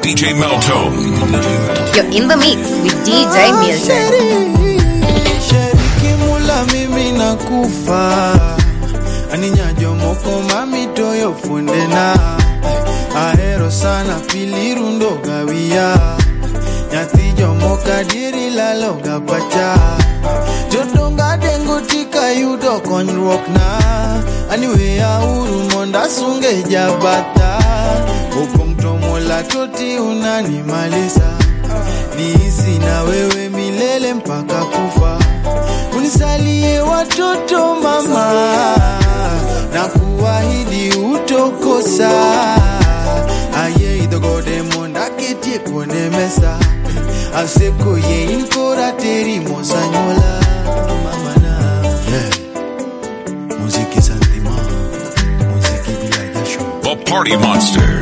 DJ Meltone. You're in the mix with DJ Milton. Sheriki mula mimi nakufa aninyajo moko mami toyo fundena ahero sana pili rundo gawia nyathi jomoka diri laloga pacha jodonga dengo tika yudo konyruok na aniweya uru monda sunge jabata opong' to mola toti unanimalisa niishi na wewe milele mpaka kufa unisalie watoto mama na kuahidi utokosa aye idhogode monda ketie kuone mesa aseko ye in kora teri mosanyola mamana yeah. muziki santima muziki bila jasho The Party Monster.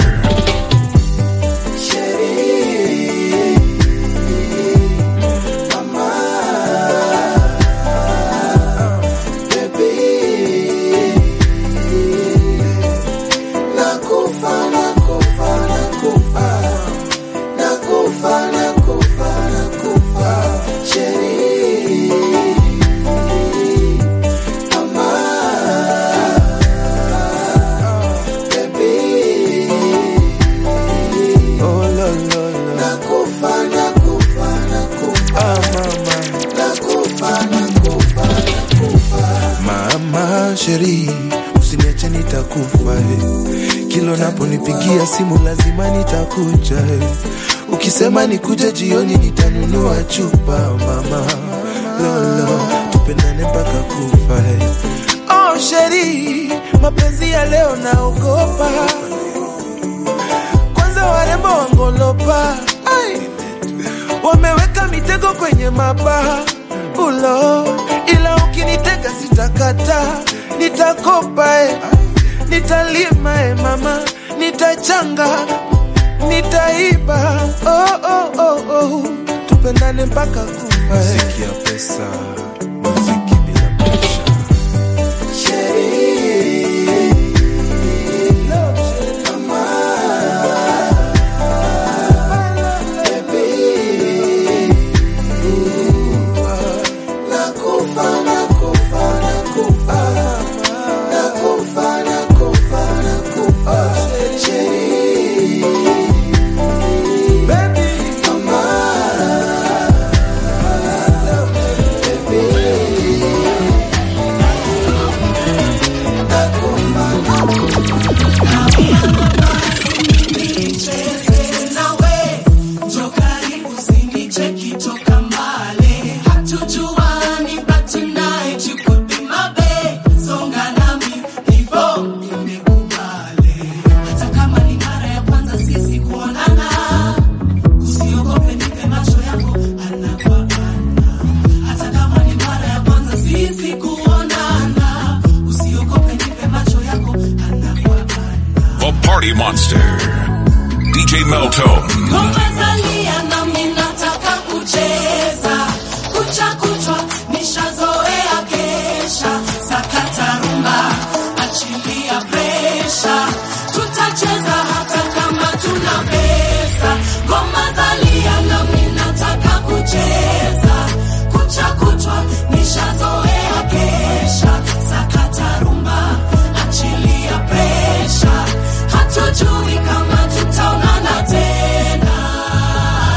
Oh, lo, lo, lo. Ah, mama. Mama sheri, usiniache nitakufa eh. Kilo naponipigia simu lazima nitakuja eh. Ukisema nikuje jioni nitanunua chupa mama lolo, tupendane mpaka kufa eh. Oh sheri, mapenzi ya leo naogopa kwanza warembo wangolopa Ai. wameweka mitego kwenye mabaha ulo ila ukinitega sitakata nitakopa e. nitalima e mama nitachanga nitaiba oh, oh, oh, oh. tupendane mpaka kufa muziki ya pesa muziki bila presha The Party Monster. DJ Meltone. Umezalia nami nataka kucheza kucha kuchwa nishazoea kesha sakata rumba achilia presha tutacheza hata kama tuna pesa ngoma zalia nami nataka kucheza kucha kuchwa nishazoea kesha sakata rumba achilia presha hatujui kama tutaonana tena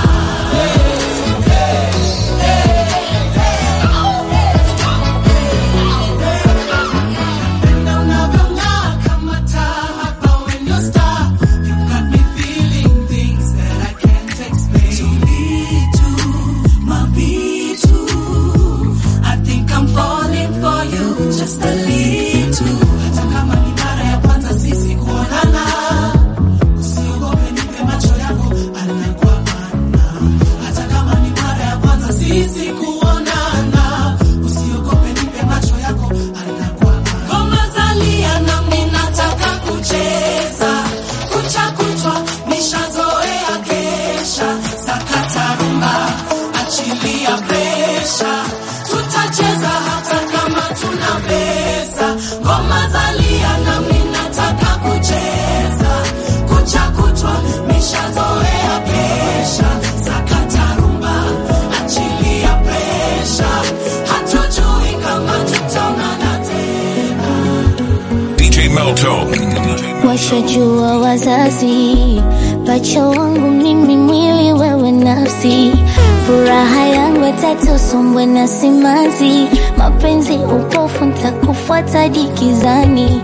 Meltone. washajua wazazi, pacha wangu mimi mwili, wewe nafsi, furaha yangu tatu, sombwe na simanzi, mapenzi upofu, ntakufuata dikizani.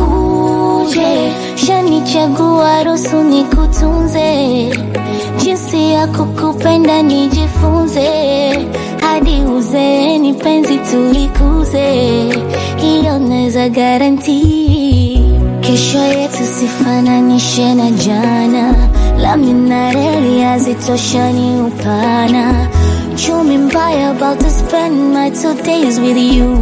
Uje shanichagua, ruhusu nikutunze, jinsi ya kukupenda nijifunze, hadi uzeeni penzi tulikuze, hiyo naweza garantii Kesho yetu sifananishe na jana, lami na reli hazitoshani upana. Chumi mbaya about to spend my two days with you.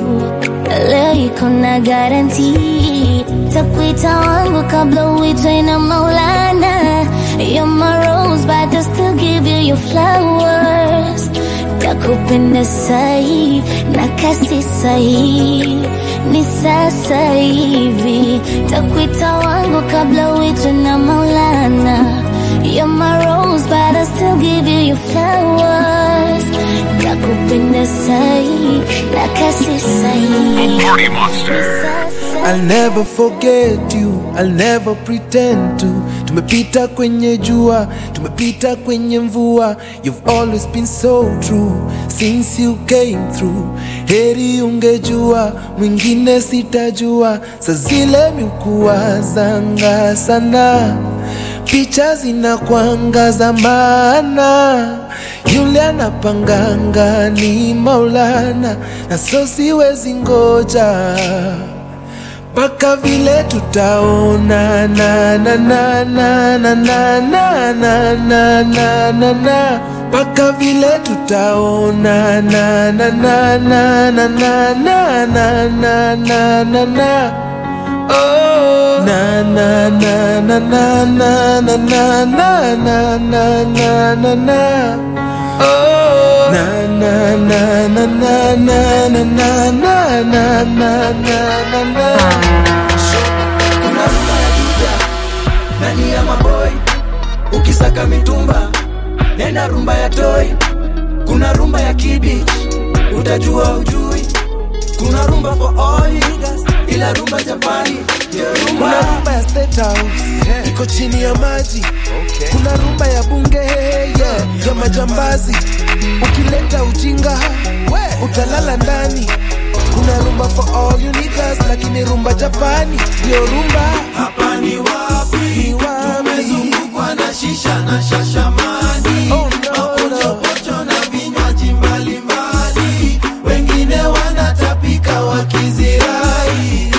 Leo iko na garanti, takuita wangu kabla uitwe na Maulana. You're my rose, but I still give you your flowers. Takupenda sahi na kasi sahi ni sasa hivi, takuita wangu kabla uitwe na Maulana. You're my rose, but I still give you your flowers. Takupenda sahi na kasi sahi. Party Monster. I'll never forget you, I'll never pretend to. Tumepita kwenye jua, tumepita kwenye mvua. You've always been so true since you came through. Heri ungejua, mwingine sitajua. Sa zile miukuwa zanga sana, picha zinakuangaza maana yule anapanganga ni Maulana, na so siwezi ngoja mpaka vile tutaona na na na na na na na na na na na na mpaka vile tutaona na na na na na na na na na na na na Oh, na na na na na na na na na na na na na na Oh, na na na na na na na na na na na na na kuna rumba ya juja ndani ya maboi ukisaka mitumba nenda rumba ya toi kuna rumba ya kibich utajua ujui kuna rumba for all niggas ila rumba japani ndio rumba kuna rumba ya State House iko chini ya maji kuna rumba ya bunge yeah, ya majambazi ukileta ujinga utalala ndani kuna rumba for all you niggas lakini rumba japani ndio rumba hapa ni wapi Ni wapi? tumezungukwa na shisha na shashamani Oh, no, mapochopocho na vinywaji mbalimbali wengine wanatapika wakizirai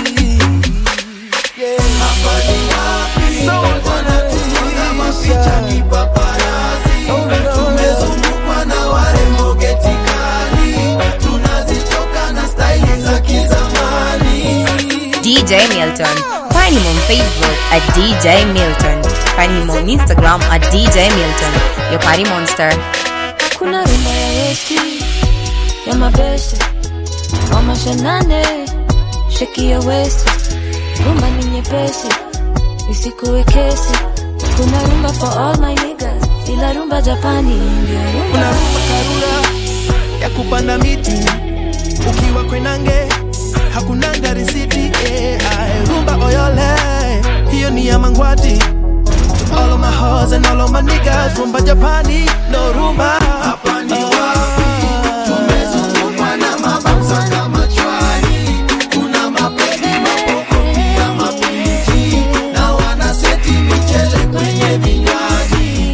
hapa ni wapi wanatunga mapicha kipaparazi tumezungukwa na warembo getikali tunazitoka na staili za kizamani DJ Milton. Find him on Facebook at DJ Milton. Find him on Instagram at DJ Milton. Your party monster. kuna rumba ya westi ya mabeste wamashanane sheki ya westi rumba ni nyepesi isikuwe kesi kuna rumba for all my niggas ila rumba japani ndio rumba kuna rumba karura ya kupanda miti ukiwa kwenange hakunanga risiti eh, ae, rumba oyole hiyo ni ya mangwati To all of my hoes and all of my niggas rumba japani no rumba hapa ni wapi tumezungukwa na mabamsa kama chwani kuna mapedi mapoko pia mapichi na wanaseti michele kwenye vinywaji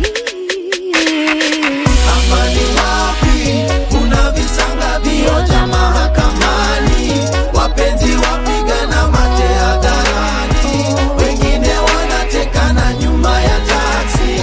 hapa ni wapi kuna visanga vioja mahakamani wapenzi wapigana mate hadharani wengine wanatekana nyuma ya taksi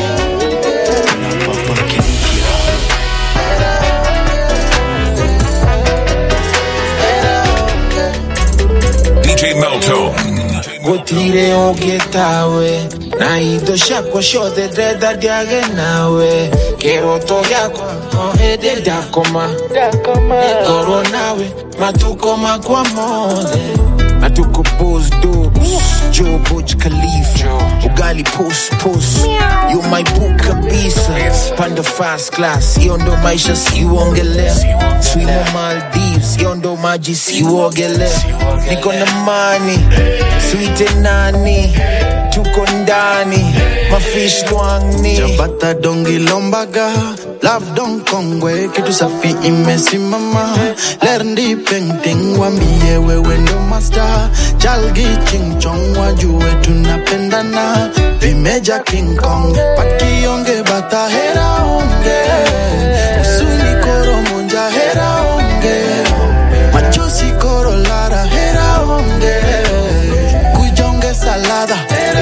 DJ Meltone. gutire ungitawe na indo ciakwa ciothe ndenda ndiage nawe kiroto giakwa o hindi ndakoma ngorwo nawe matuko makwa mothe na tuko pos dobs jo boj khalifa ugali pos pos yo my book kabisa panda fast class hiyo ndo maisha siuongelea swimo maldives hiyo ndo maji siuogelea niko na mani swite nani tuko ndani mafish lwangni Jabata dongi lombaga Love don kongwe kitu safi imesimama Lerndi painting wambie wewe ndo master Chalgi ching chong wajue tunapendana Vimeja King Kong Pakionge bata hera onge Usuni koro monja hera onge Machozi koro lara hera onge Kujonge salada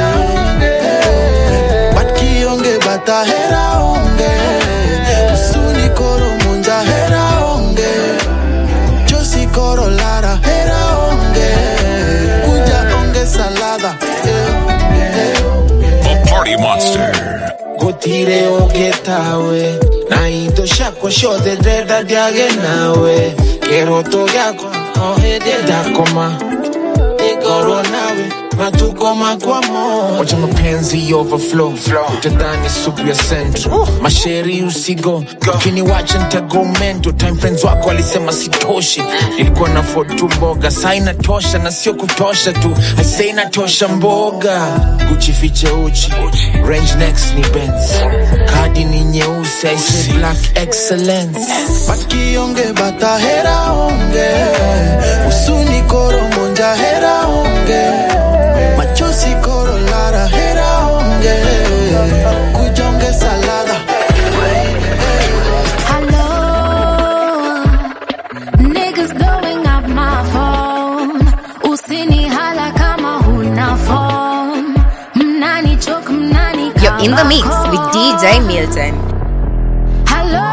Batkionge bata hera onge Usuni koro munja hera onge Josi koro lara hera onge Kuja onge salada The Party Monster. gutire ugitawe na indo ciakwa ciothe ndenda ndiage nawe kiroto giakwa o hindi ndakoma ngorwo nawe matuko makwa mo wacha mapenzi overflow utadhani supu ya central masheri usigo ukiniwacha ntago mento time friends wako walisema sitoshi nilikuwa na ford tu mboga saa inatosha na sio kutosha tu aise inatosha mboga kuchifiche uchi range next ni benz kadi ni nyeusi aise black excellence Batkionge bata hera onge Usuni koro monja hera onge Machozi koro lara hera onge Kujonge salada Hello, niggas blowing up my phone. Usini hala kama huna phone. Mnani choke, mnani You're in the kama mix call. with DJ Milton. Hello,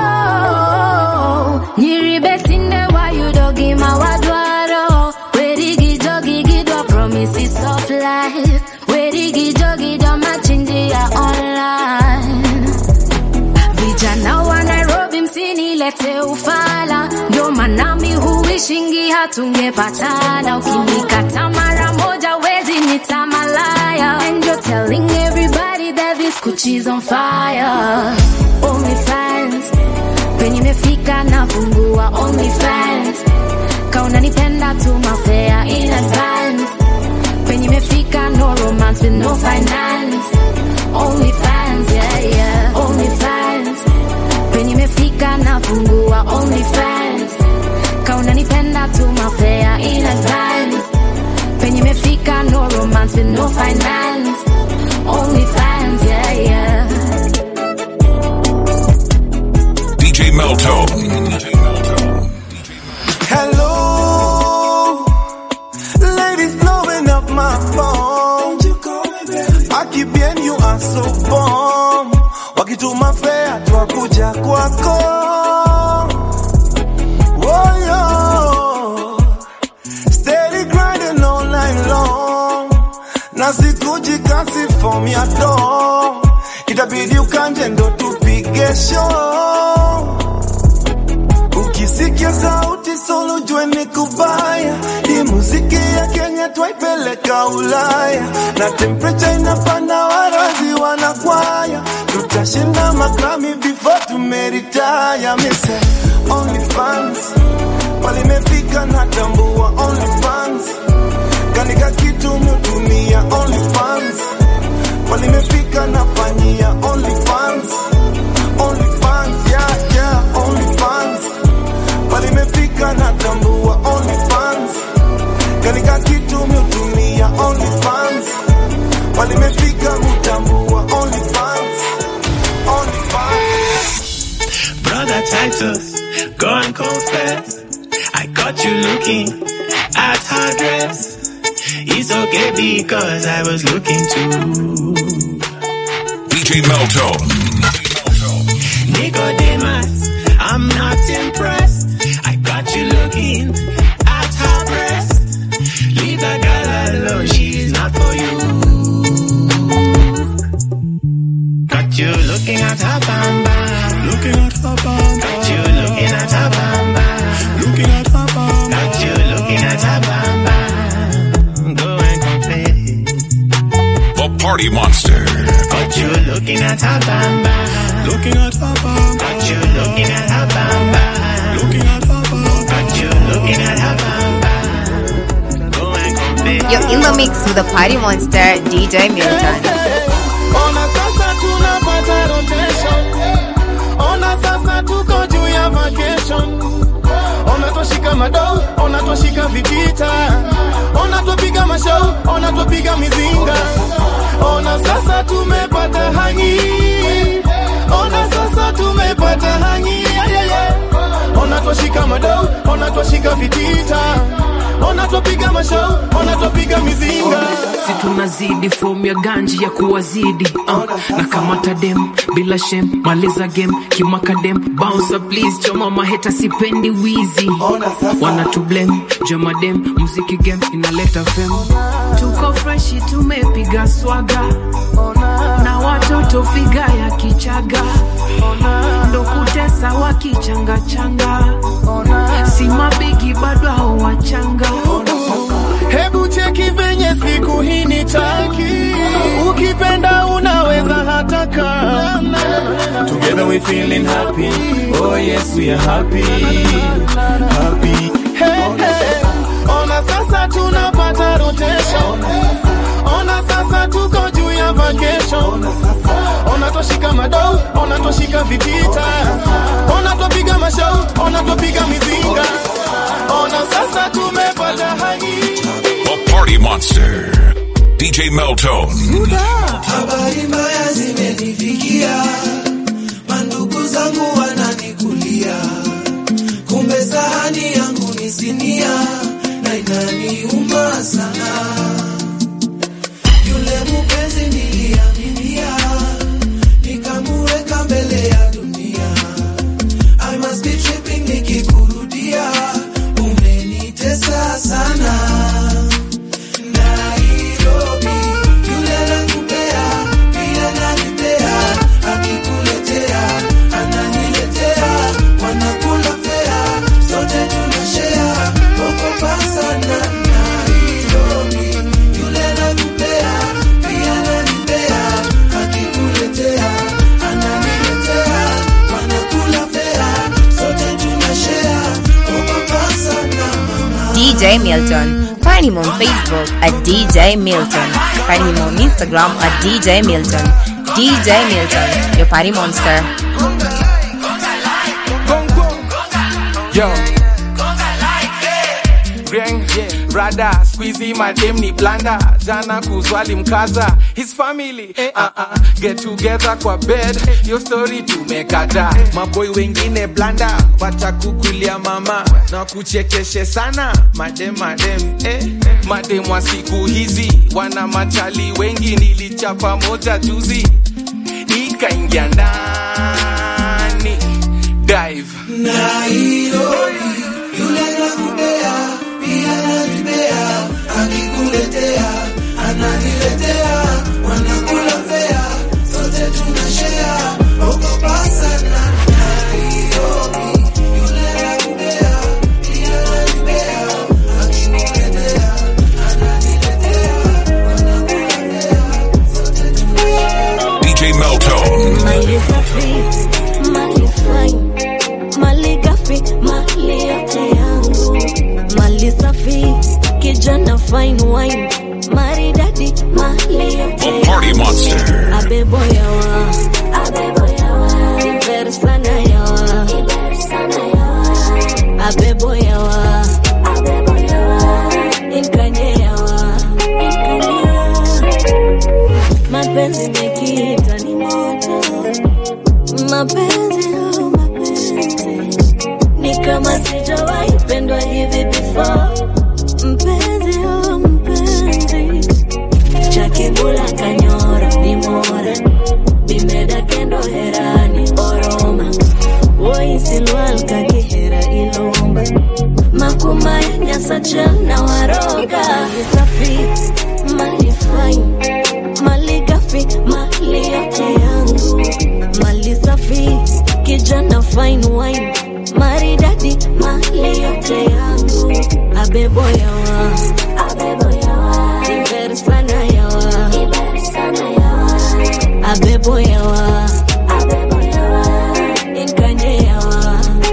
nyiribetinde wa yudogi mawadwaro. Werigi jogi gidwa promises of life. Werigi jogi do machinjia online. Vijana wa Nairobi msinilete ufala, ndio maana mi huishingi hatungepatana. Ukinikata mara moja wezi nita malaya, and you're telling everybody that this Gucci's on fire. Only fans penye imefika nafungua only fans, kauna nipenda tu mafea in advance penye imefika no romance with no finance only fans yeah yeah only fans penye imefika nafungua only fans kauna nipenda tu mafea in advance penye imefika no romance with no finance only fans yeah yeah DJ Meltone. Hello, ladies blowing up my phone. Aki bien, you are so bomb. Wakituma fea twakuja kwako. Oh, yo. Steady grinding all night long. Na sikuji kasi form ya dom. Itabidi ukanje ndo tupige show. Ukisikia sauti solo jue ni kubaya. Hii muziki ya Kenya twaipeleka Ulaya, na temperature inapanda, warazi wanakwaya. Tutashinda magrami before tumeritaya. Mise only fans pale imefika natambua only fans kanika kitu mutumia only fans pale imefika nafanyia only fans only fans yeah yeah only fans pale imefika natambua only fans kanika kitu mutumia only fans pale imefika mutambua only fans only fans Brother Titus, go and confess. I caught you looking at her dress. It's okay because I was looking too. DJ Meltone. Nicodemus, I'm not impressed. I got you looking at her breast. Leave the girl alone, she's not for you. Got you looking at her bamba. Looking at her bamba. Got you looking at her bamba. Looking at her bamba. Got you looking at her bamba. party monster. Got you looking at her bamba. Looking at her bamba. Got you looking at her bamba. Looking at her bamba. Got you looking at her bamba. Go and confess. You're in the mix with the party monster, DJ Milton. Ona sasa tunapata rotation. Ona sasa tuko juu ya vacation. Ona twashika madou, ona twashika vitita. Ona twapiga mashow, ona twapiga mizinga. Ona sasa tumepata hangi. Ona sasa tumepata hangi. Yeah, yeah, yeah. Ona twashika madou, ona twashika vitita. Ona twapiga mashow, ona twapiga mizinga. si tunazidi fomu ya ganji ya kuwazidi uh, na kamata dem bila shem maliza game kimakadem bouncer please choma maheta sipendi wizi wanatublem jamadem muziki game inaleta fem tuko freshi tumepiga swaga na watoto figa ya kichaga ndo kutesa wakichangachanga si mabigi bado hao wachanga Hebu cheki venye siku hii ni taki, ukipenda unaweza hata kaa. Together we feeling happy, oh yes we are happy, happy. Hey, hey. Ona sasa tunapata rotation, ona sasa tuko juu ya vacation. Ona twashika madou, ona twashika vitita, ona twapiga mashau, ona twapiga mizinga. Ona sasa tumepata hangi The party monster. DJ Meltone. Habari mbaya zimenifikia, mandugu zangu wananikulia, kumbe sahani yangu ni sinia na inaniuma sana. Yule mpenzi niliaminia, nikamuweka mbele ya dunia. I must be tripping nikikurudia, umenitesa sana. Nairobi, yule nakupea, pia nanipea, akikuletea, ananiletea, wanakula fea, sote tunashare, okopa sana. Nairobi, yule nakupea, pia nanipea, akikuletea, ananiletea, wanakula fea, sote tunashare, okopa sana mama. DJ Milton. Find him on Facebook at DJ Milton. Find him on Instagram at DJ Milton. DJ Milton, your party monster. Yo. Ring, rada squeezy madem ni blanda jana kuzwali mkaza his family uh -uh. get together kwa bed your story tumekata maboy wengine blanda watakukulia mama na kuchekeshe sana madem madem eh. madem wa siku hizi wana machali wengi nilichapa moja juzi ikaingia ndani dive Nairobi, yule nakupea, pia nanipea, akikuletea, ananiletea, wanakula fea, sote tunashare, ogopa sana. Nairobi, yule nakupea, pia nanipea, akikuletea, ananiletea, wanakula fea, sote tunashare. DJ Meltone. mali safi mali fine mali gafi mali yote yangu mali safi kijana fine wine maridadi mali yote The party yangu monster. abebo yawa abebo yawa iber sana yawa iber sana yawa abebo yawa abebo yawa inkanye yawa inkanye mapenzi mekiita ni moto mapenzi oh mapenzi ni kama sijawahi pendwa hivi before mpenzi oh mpenzi chakibula kanyoro ni mora bimeda kendo herani oroma woisilwal kakihera ilomba makuma ya nyasacha na waroga safi mali fine mali gafi mali yote yangu mali safi kijana fine wine maridadi mali yote yangu abebo yawa abebo yawa iber sana yawa iber sana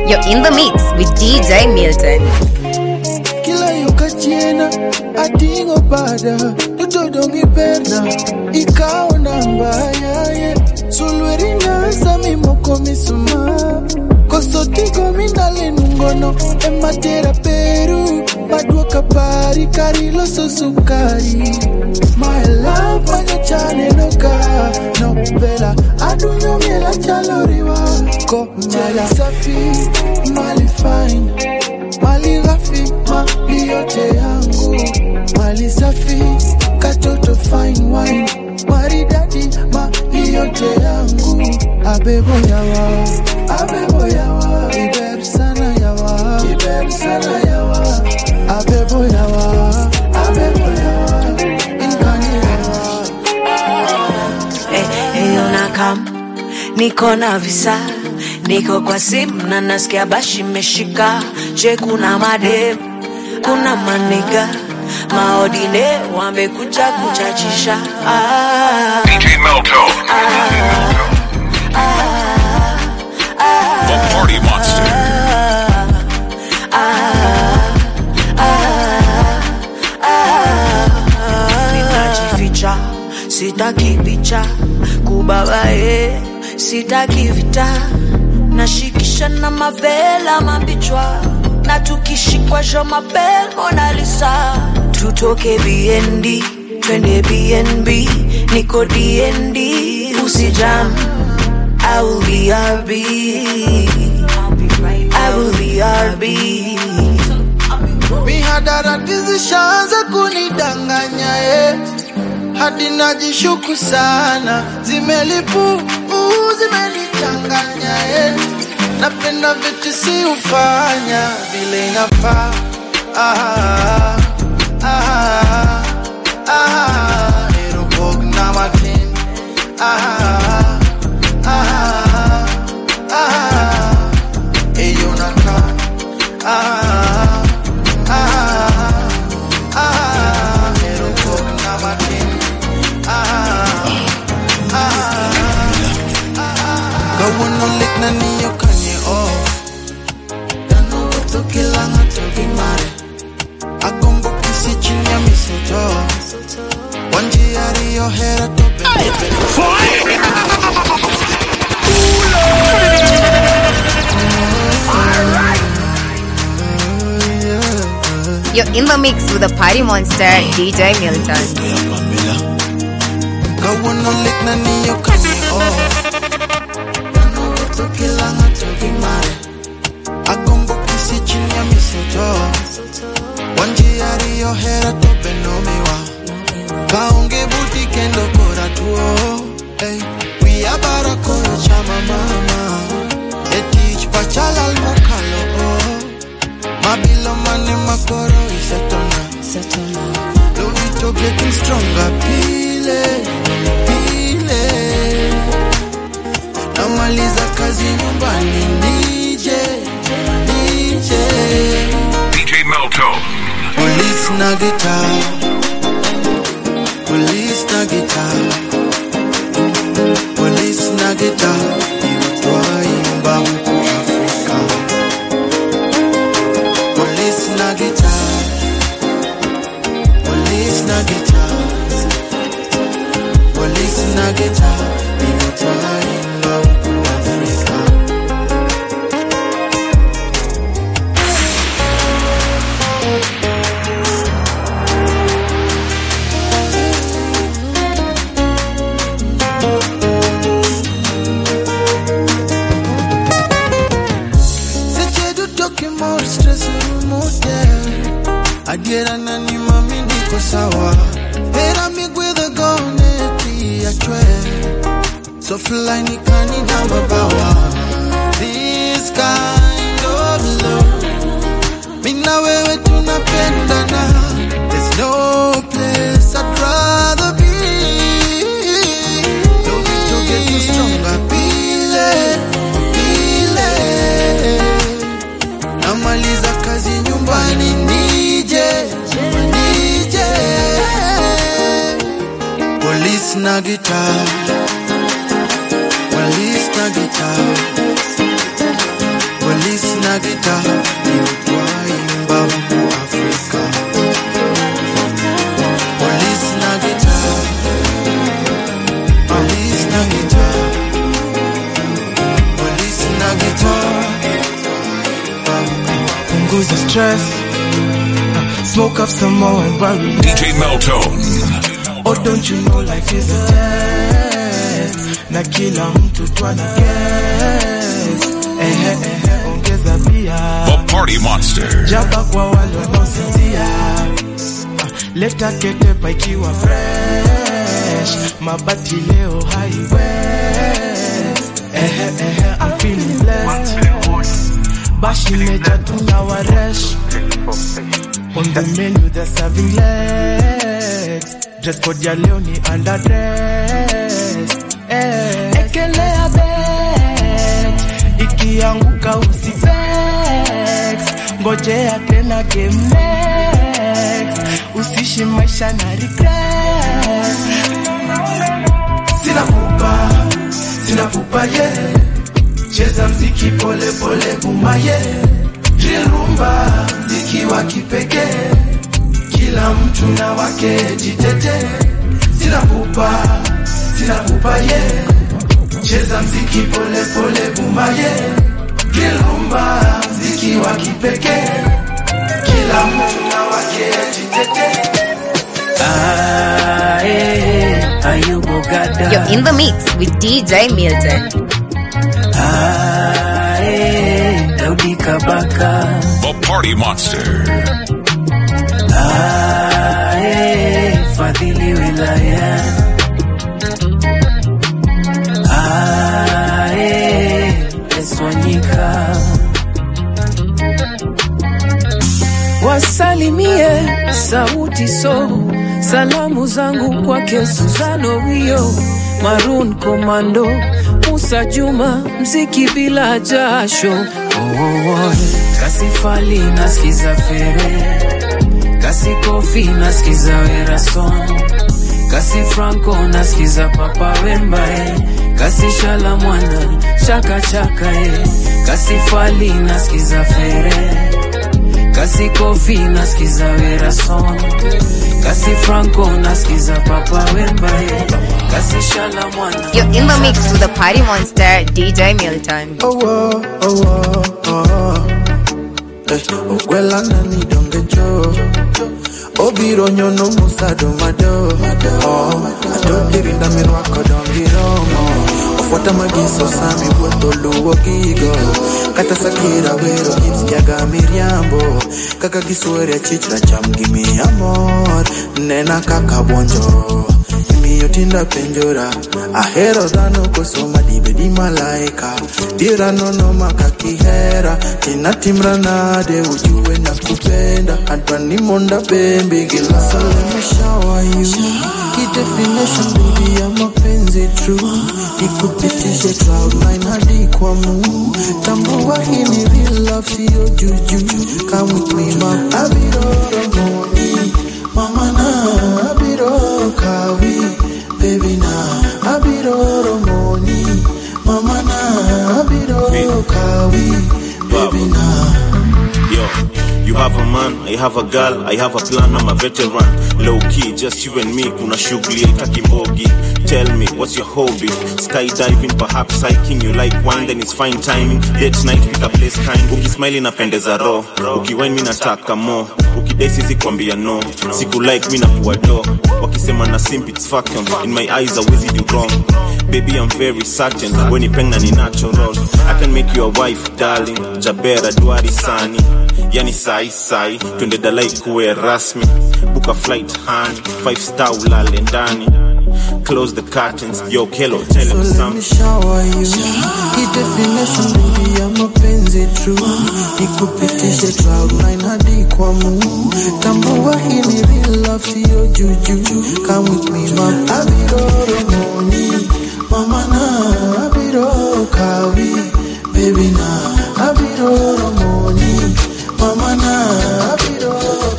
You're in the mix with DJ Milton. kila yo kachiena ating'o bada totodong'i perna ikawo namba yaye sulwerina sami moko misuma koso tigo minalenungono ematera peru maduoka pari kari loso sukari my love manyachanenoka novela adunyo miela chaloriwa ko mali safi mali fine mali ghafi mali yote yangu mali safi katoto fine wine maridadi mali yote yangu abebo yawa abebo yawa iber sana yawa iber sana yawa abebo yawa abebo yawa inkani yawa Eyo na kam niko na visa niko kwa simu na nasikia bashi meshika je kuna madem kuna maniga maodine wamekuja kuchachisha ah, DJ Melto, the Party Monster. ninajificha sitaki picha kubabae sitaki vita nashikisha na mavela mabichwa na tukishikwa jo mapel monalisa tutoke bnd twende bnb niko dnd usijam I will be RB. I will be RB. mihadarati zishaanza kunidanganya eh. hadi najishuku sana zimelipu uh, zimenichanganya eh. napenda vitu si ufanya vile inafaa ah, ah, ah, erobog na matin ah, ah, ah, eyonaka ah, ah, ah, erobog na matin ah, ah, kawuono lit na niyo kanye off dhano wuotho gi lang'o to gi mare agombo kisi chiny ya misoto wan ji ariyo hera to bende You're in the mix with the Party Monster, DJ Milton. kawuono lit na niyo kanye off dhano wuotho gi lang'o to gi mare agombo kisi chiny ya misoto wan ji ariyo hera to bende omiwa kaonge buti kendo kora tuo hey, wiya bara koyo chama mama e tich pachalal mokalo o mabilo mane makoro isetona lovito getting stronger pile pile namaliza kazi nyumbani nije nije DJ Melto, Police na guitar Police na guitar Police na guitar Iyo twaimba huku Afrika Police na guitar Police na guitar Police na guitar Iyo twaimba huku Afrika seche duto kimor stress rumote adiera nani mami niko sawa hera migwedho gone ti achwe so fly nikani na mabawa this kind of love mina wewe tunapendana there's no place I'd rather be Love it to get you stronger pile pile namaliza kazi nyumbani nije nije polisi na gitaa polisi na gitaa polisi na gita ni utwaimba mu Afrika. Police na gita, police na gita, police na gita. punguza stress uh, smoke up some more and run relax. DJ Meltone. Oh, don't you know life is a test na kila mtu twana guess ehe ehe ongeza pia The Party Monster. jaba kwa wale wanaosinzia Ah, leta ketepa ikiwa fresh mabati leo highway ehe ehe I'm feeling blessed bashi meja tuna waresh on the menu they're serving legs dress code ya leo ni underdress eh, ekelea bet ikianguka usivex ngojea tena game next usishi maisha na regret sina pupa sina pupa ye cheza mziki pole pole bumaye drill rumba mziki wa kipekee kila mtu na wake jitete sina pupa sina pupa ye cheza mziki pole pole bumaye drill rumba mziki wa kipekee kila mtu na wake jitete Ah, eh, Ayubo Gada. You're in the mix with DJ Milton. Ah, eh, Daudi Kabaka. The Party Monster. Ah, eh, Fadhili Wilaya. Ah, eh, Eswanyika. Wasalimie sauti so salamu zangu kwake Suzano Wio Maroon Commando Musa Juma mziki bila jasho oh, oh, oh. Kasifali nasikiza fere Kasi Kofi nasikiza Werason Kasi Franco nasikiza Papa Wemba eh. Kasi Shala Mwana chaka chaka eh. Kasi Fali nasikiza fere Kasi Kofi nasikiza Werason Kasi Franco nasikiza Papa Wemba eh. Kasi Shala Mwana You're in the mix with the Party Monster, DJ Milton. Oh, oh, oh, oh, oh. Eh, ogwela nani donge jo obiro nyono musado mado oh, adogirinda mirwako dongi romo ofuata magiso sami wuotho luwo gigo kata sakira wero gitjaga miriambo kaka giswere achich racham gi miya mor nena kaka buonjo imiyo tinda penjora ahero dhano koso madibedi malaika dira nono maka kihera tina timra nade ujue na kupenda adwani monda bembe gila so let me shower you Key definition baby ya mapenzi true ikupitishe cloud nine hadi kwa mu tambua hii ni real love sio juju come with me ma abiroro moni mama na abiro kawi baby na abiroro moni mama na abiro kawi baby na Yo, you have a man, I have a girl, I have a plan, I'm a veteran. Low key, just you and me, kuna shughuli haitaki mbogi. Tell me, what's your hobby? Skydiving, perhaps hiking, you like wine, then it's fine timing. Date night, pick a place kind. Ukismile napendeza roho, ukiwine mi nataka more. Ukidai sisi kwambia no, siku like mi nakuwa do. Wakisema na simp, it's fucking. In my eyes, always do wrong. Baby, I'm very certain, when ni peng na ni natural. I can make you a wife, darling. Jabera, duari sani. Yani sai sai, twende dalai kuwe rasmi. Book a flight, honey. Five star ulale ndani. Close the curtains, yo Kelo, tell So him let me something. shower you Hii definition baby ya mapenzi true Nikupitishe cloud nine hadi kwa mu Tambua hii ni real love sio juju Come with me ma Abiroro moni Mama na abiro kawi Baby na abiroro moni Mama na abiro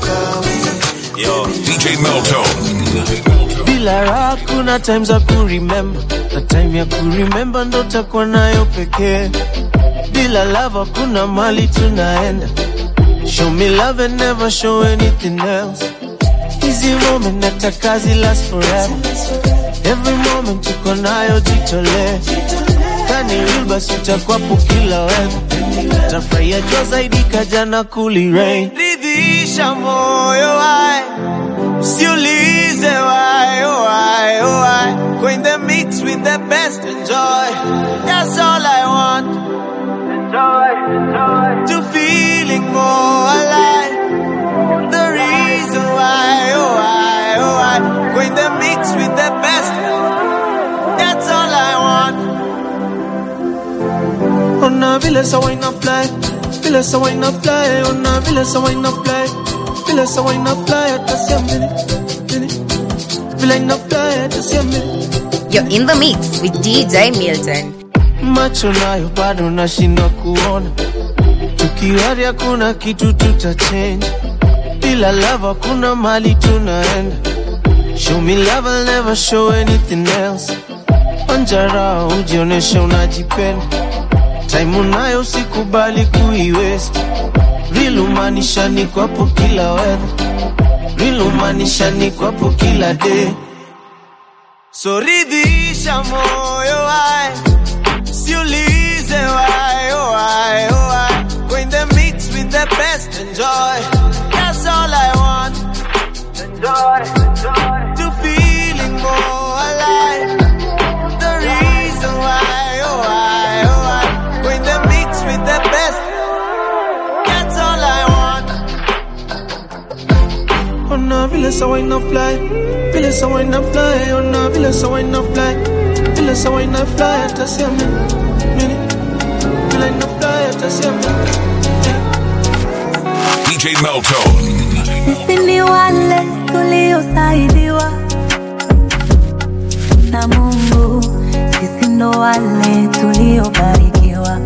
kawi Yo, DJ Meltone. bila raha kuna times za kuremember na time ya kuremember ndo takuwa nayo pekee bila love hakuna mali tunaenda show me love and never show anything else hizi moment nataka zi last forever every moment tuko nayo jitolee kani real basi utakwapo kila weather tafurahia jua zaidi kajana kuli rain ridhisha moyo wae usiulize why oh why oh why go in the mix with the best enjoy that's all I want enjoy enjoy to feeling more alive the reason why oh why oh why go in the mix with the best that's all I want Ona vile sa wine up fly Vile sa wine up fly Ona vile sa wine up fly Vile sa wine up fly Hata siamini Mini Vile ina fly Hata siamini You're in the mix with DJ Milton. Macho nayo bado nashindwa kuona Tukiwari hakuna kitu tutachange Bila love hakuna mali tunaenda Show me love I'll never show anything else Onjara ujioneshe unajipenda Time unayo usikubali kuiwest Real umaanisha ni kwapo kila weather Real umaanisha ni kwapo kila day So ridhisha moyo wae Siulize why, oh why, oh why Go in the mix with the best, enjoy That's all I want Enjoy, enjoy To feeling more alive The reason why, oh why, oh why Go in the mix with the best That's all I want Ona vile sa wine up fly Vile sa wine up fly Ona vile sa wine up fly Vile sa wine up fly Hata siamini Mini Vile ina fly Hata siamini DJ Meltone. Sisi ni wale tuliosaidiwa na Mungu, sisi ndo wale tuliobarikiwa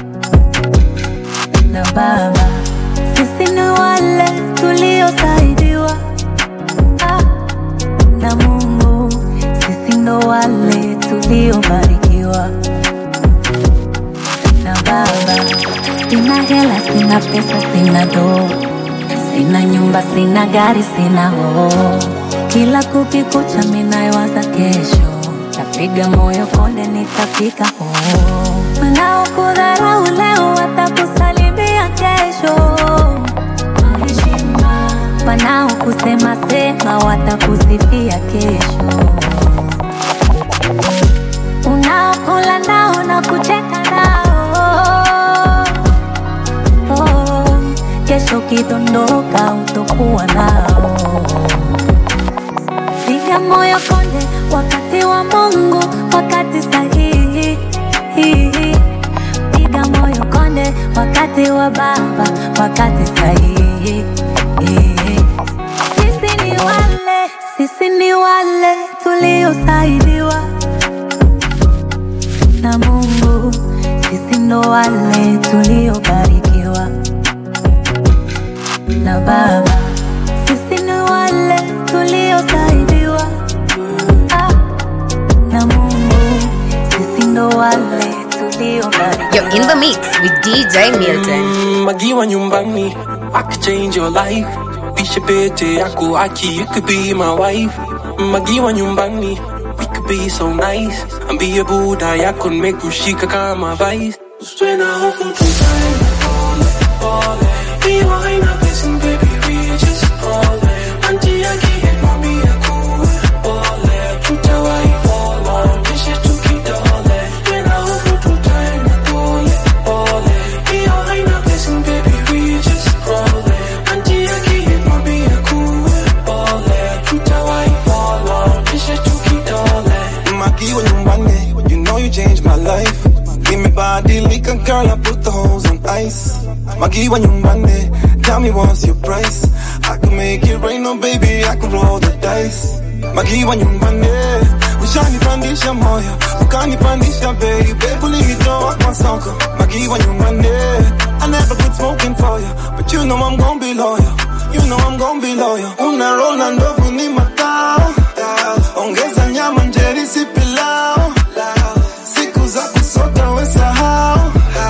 na Baba. Sisi ni wale tuliosaidiwa ah, na Mungu, sisi ndo wale tuliobarikiwa na Baba. Sina hela, sina pesa, sina doo Sina nyumba, sina gari, sina hoo. Kila kukikucha minayowaza kesho, tapiga moyo konde, nitafika hoo. Wanaokudharau leo watakusalimia kesho. Heshima. Wanaokusema sema watakusifia kesho. Unaokula nao na kucheka nao oh, kesho kidondoka utokuwa nao. Piga moyo konde, wakati wa Mungu, wakati sahihi. Piga moyo konde, wakati wa Baba, wakati sahihi. Sisi ni wale, sisi ni wale tuliosaidiwa na Mungu, sisi ndo wale tuliobarikiwa na Baba, sisi ni wale tuliosaidiwa ah, na Mungu, sisi ndo wale tuliobarikiwa. You're in the mix with DJ Milton. Mm, Magiwa nyumbani, I could change your life. Pishe pete yako aki, you could be my wife. Magiwa nyumbani, we could be so nice. Ambie buda yako nimekushika kama vice. Suena hofu tutane, pole, pole. Hiyo haina pesa, baby, we just pole. Auntie yake hit mami yako, pole. Tutawahi fall on, kisha tukidole. Suena hofu tutane, pole, pole. Hiyo haina pesa, baby, we just pole. Auntie yake hit mami yako, pole. Tutawahi fall on, kisha tukidole. Makiwa nyumbani, you know you changed my life. Nimebadilika girl, I put the holes on ice. Makiwa nyumbani, tell me what's your price. I can make it rain, no baby, I can roll the dice. Makiwa nyumbani, ushanipandisha moyo, ukanipandisha bei, babe ulinitoa kwa soko. Makiwa nyumbani, I never quit smoking for you, but you know I'm gon' be loyal. You know I'm gon' be loyal. Una roll na ndovu ni matao. Ongeza nyama njeri si pilau. Siku za kusota we sahau.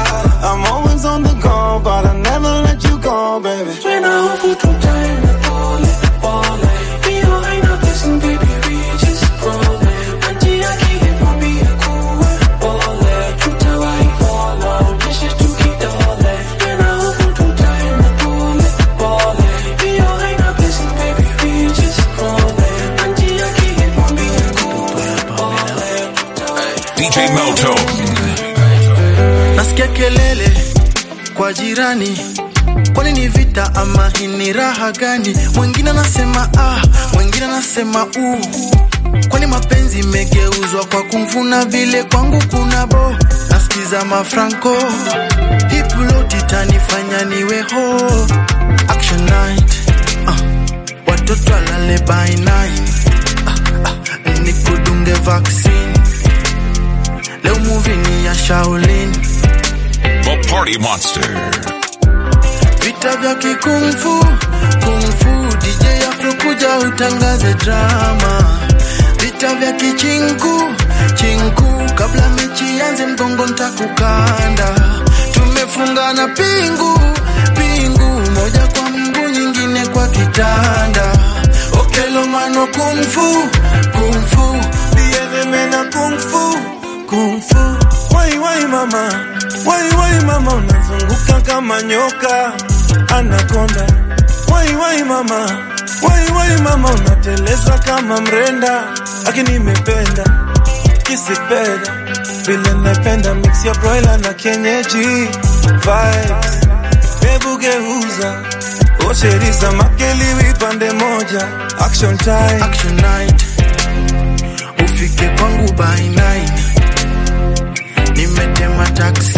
I'm always on the go, but I never let you go, baby. When I hope you to time to fall it, fall it. Be your ain't no blessing, baby, we just roll it. Auntie, I can't for be a cool ball it. True to I fall out, this is to keep all it. When I hope you to time to fall it, fall it. Be your ain't no blessing, baby, we just roll it. Auntie, I can't for be a cool ball it. DJ Meltone. nasikia kelele kwa jirani kwani ni vita ama hii ni raha gani mwingine anasema ah mwingine anasema u kwani mapenzi imegeuzwa kwa kumvuna vile kwangu kuna bo nasikiza mafranco hipuloti tanifanya niwe ho action night ah, watoto alale by night ah, ah, nikudunge vaccine leo movie ni ya shaolin The Party Monster. vita vya kikungfu kungfu dj afro kuja utangaze drama vita vya kichinku chinku kabla mechi yanze mgongo ntakukanda tumefungana pingu pingu moja kwa mguu nyingine kwa kitanda okelomano kungfu kungfu Diedemena kung fu, kung fu. Wai wai mama, wai wai mama, unazunguka kama nyoka anakonda. Wai wai mama, wai wai mama, unateleza kama mrenda. Lakini nimependa kisipenda vile napenda mix ya broiler na kienyeji vibes. Hebu geuza osheriza makeliwi pande moja action time. action night ufike kwangu by nine nimetema taksi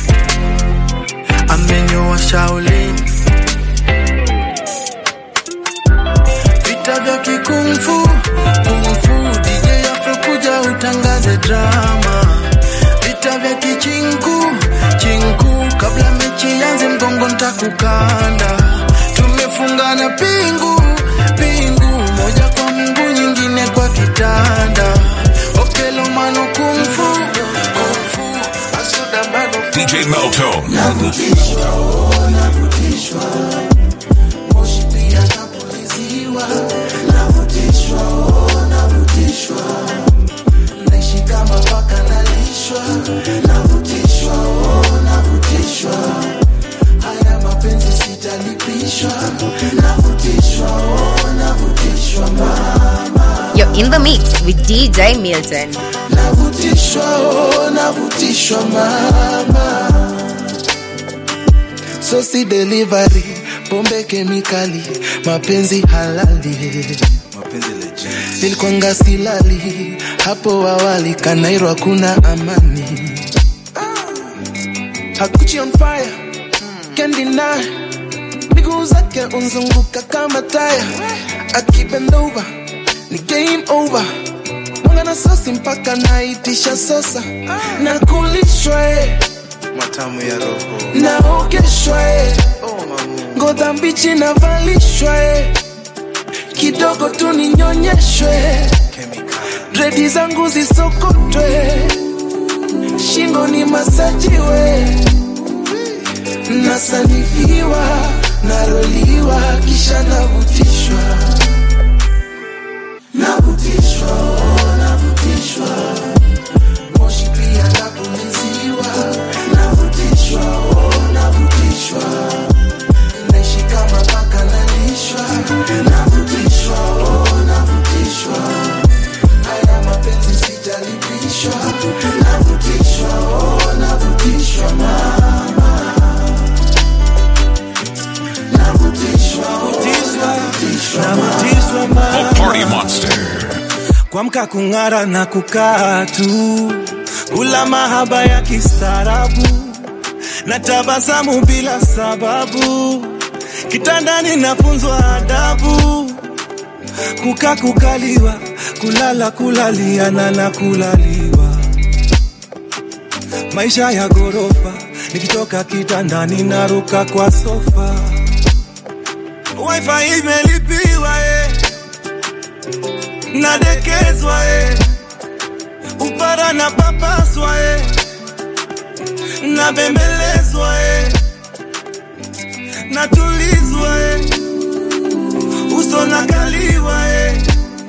amenyoa shaolin vita vya kikungfu kungfu dj afro kuja utangaze drama vita vya kichinku chinku kabla mechi yanze mgongo ntakukanda tumefungana pingu pingu moja kwa mguu nyingine kwa kitanda okelomano kungfu kungfu asuda bado DJ Meltone. navutishwa oh, navutishwa moshi pia napuliziwa navutishwa oh, navutishwa naishi kama paka nalishwa navutishwa oh, navutishwa haya mapenzi sitalipishwa navutishwa oh, navutishwa mama You're in the mix with DJ Milton. navutishwa oh, navutishwa mama sosi delivery pombe kemikali mapenzi halali nilikwanga silali hapo awali kanairo hakuna amani hakuchi on fire can't deny miguu zake unzunguka kama taya akibendova ni game over mwanga na sosi mpaka naitisha sosa na kulishwa eh, matamu ya roho naogeshwa eh, ngoza mbichi navalishwa eh, kidogo tu ninyonyeshwe dredi zangu zisokotwe shingo ni masajiwe nasanifiwa naroliwa kisha navutishwa navutishwa oh, navutishwa moshi pia napuliziwa navutishwa oh, navutishwa naishi kama paka nalishwa navutishwa oh, navutishwa haya mapenzi sitalipishwa navutishwa oh, navutishwa mama navutishwa oh, navutishwa navutishwa mama The Party Monster. kuamka kung'ara na kukaa tu kula mahaba ya kistaarabu na tabasamu bila sababu kitandani nafunzwa adabu kuka kukaliwa kulala kulaliana na kulaliwa maisha ya ghorofa nikitoka kitandani naruka kwa sofa wifi imelipiwa eh nadekezwa eh. upara na papaswa eh. nabembelezwa eh. natulizwa eh. uso nakaliwa eh.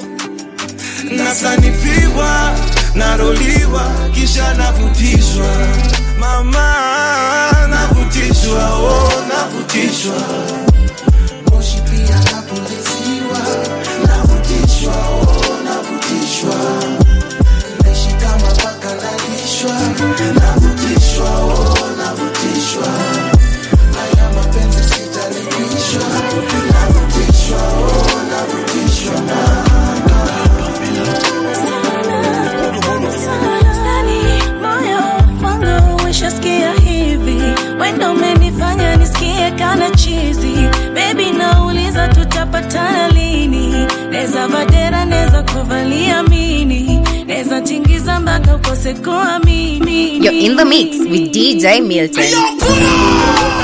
nasanifiwa naroliwa kisha navutishwa mama navutishwa oh, navutishwa moshi pia napuliziwa navutishwa oh, navutishwa naishi kama paka nalishwa navutishwa oh, navutishwa haya mapenzi sitalipishwa navutishwa oh, navutishwa moyo wangu ushasikia hivi wendo umenifanya nisikie kana chizi bebi nauliza tutapatana lini neza vadera neza kuvalia mini neza tingiza mpaka ukose kuamini You're in the mix with DJ Milton.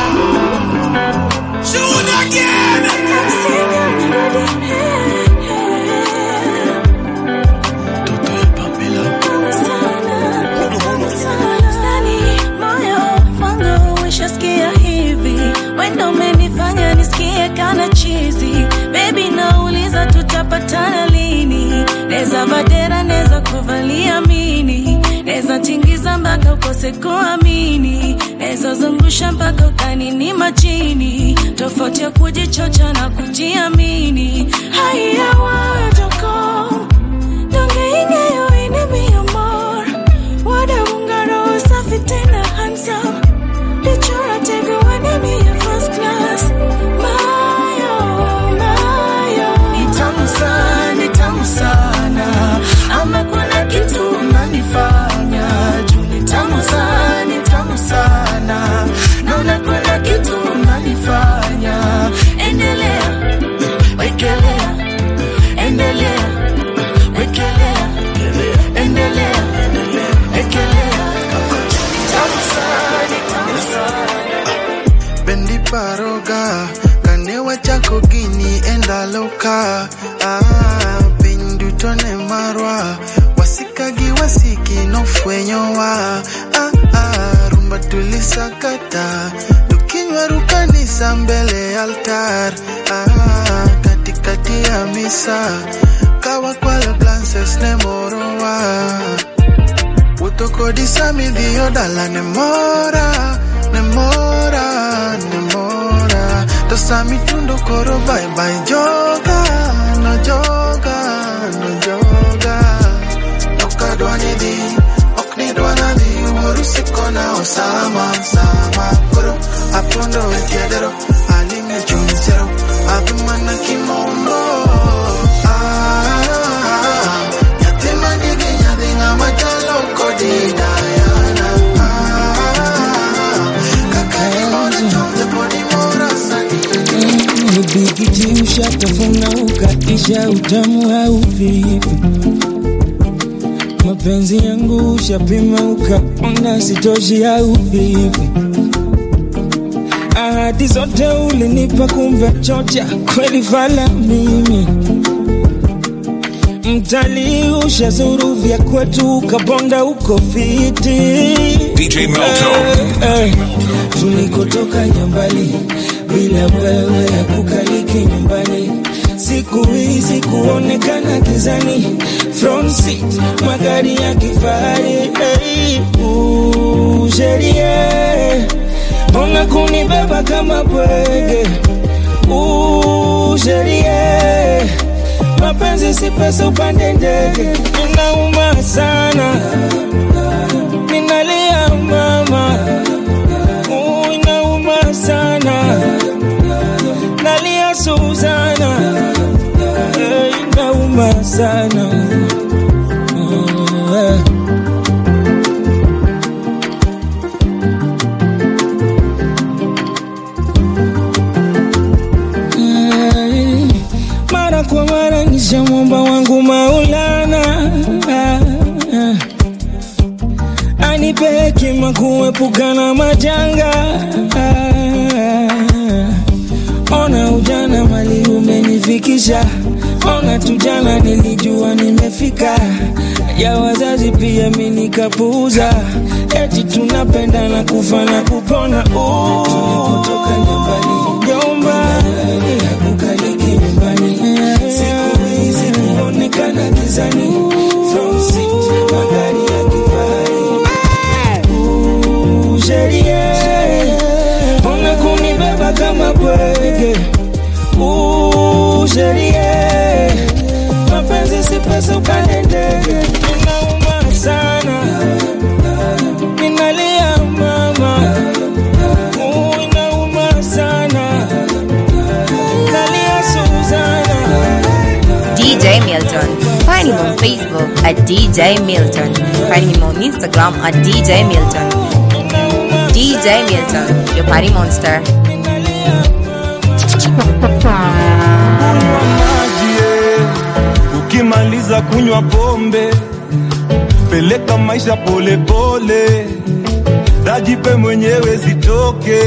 moyo wangu ushasikia hivi wendo umenifanya nisikie kana chizi bebi nauliza tutapatana lini neza vadera neza kuvalia mini neza tingiza mpaka ukose kuamini neza zungusha mpaka ukanini machini tofauti ya kujichocha na kujiamini haya wajoko dongeingeyo enemy amor wadamungaro safi tena handsome Lichora tego enemy ya first class mayo mayo ni tamu sana, ni tamu sana, ama kuna kitu unanifanya juu ni tamu sana, ni tamu sana, naona kuna kitu unanifanya. Endelea, wekelea, endelea, wekelea, endelea, wekelea. Ni tamu sana, ni tamu sana. bendi paroga kanewa chako gini endaloka ah, piny duto ne marwa wasikagi wasiki nofwenyowa ah, ah, rumba tulisakata tukinywaru kanisa mbele altar ah, katikati ya misa kawakwalo glances ne morowa wuotho kodi sami dhiyo dala ne mora ne mora ne mora to sami tundo koro bye bye joga no joga no joga okadwa ni dhi ok ni dwa na dhi wuoru sikona osama sama koro apondo e tiedero alime chung sero adhi mana kimondo ah, nyathi manigi nyadhi ng'ama chalo kodi Diana ah, kaka imora chonje pod imora sani Nibikiji ushatafuna ukaisha utamu hauvivi mapenzi yangu ushapima ukaona sitoshi hauvivi ahadi zote ulinipa kumbe chocha kweli fala mimi mtalii ushazuru vya kwetu ukabonda uko fiti DJ Melto. Eh, eh, tulikotoka nyambali bila wewe hakukaliki nyumbani siku hizi kuonekana gizani front seat magari ya kifahari hey, uh, sherie mbona kunibeba kama bwege uh, sherie mapenzi si pesa upande ndege inauma sana ninalia mama uh, inauma sana nalia Suzana eh, inauma sana oh, eh. Eh, mara kwa mara nishamwomba wangu Maulana ah, ah. anipe hekima kuepukana majanga ah, ona ujana mali umenifikisha ona tu jana nilijua nimefika ya wazazi pia mi nikapuuza eti tunapenda na kufa na kupona tulipotoka nyumbani nyumba kukaliki nyumbani siku hizi kuonekana gizani from city magari ya kifahari Ooh, sheria mbona kunibeba kama bwege Ooh, sheria mapenzi si pesa upande ndege inauma sana ninalia mama Ooh, inauma sana nalia Suzana DJ Milton. Find him on Facebook at DJ Milton. Find him on Instagram at DJ Milton. DJ Milton, your party monster. maji eh. ukimaliza kunywa pombe peleka maisha polepole dajipe mwenyewe zitoke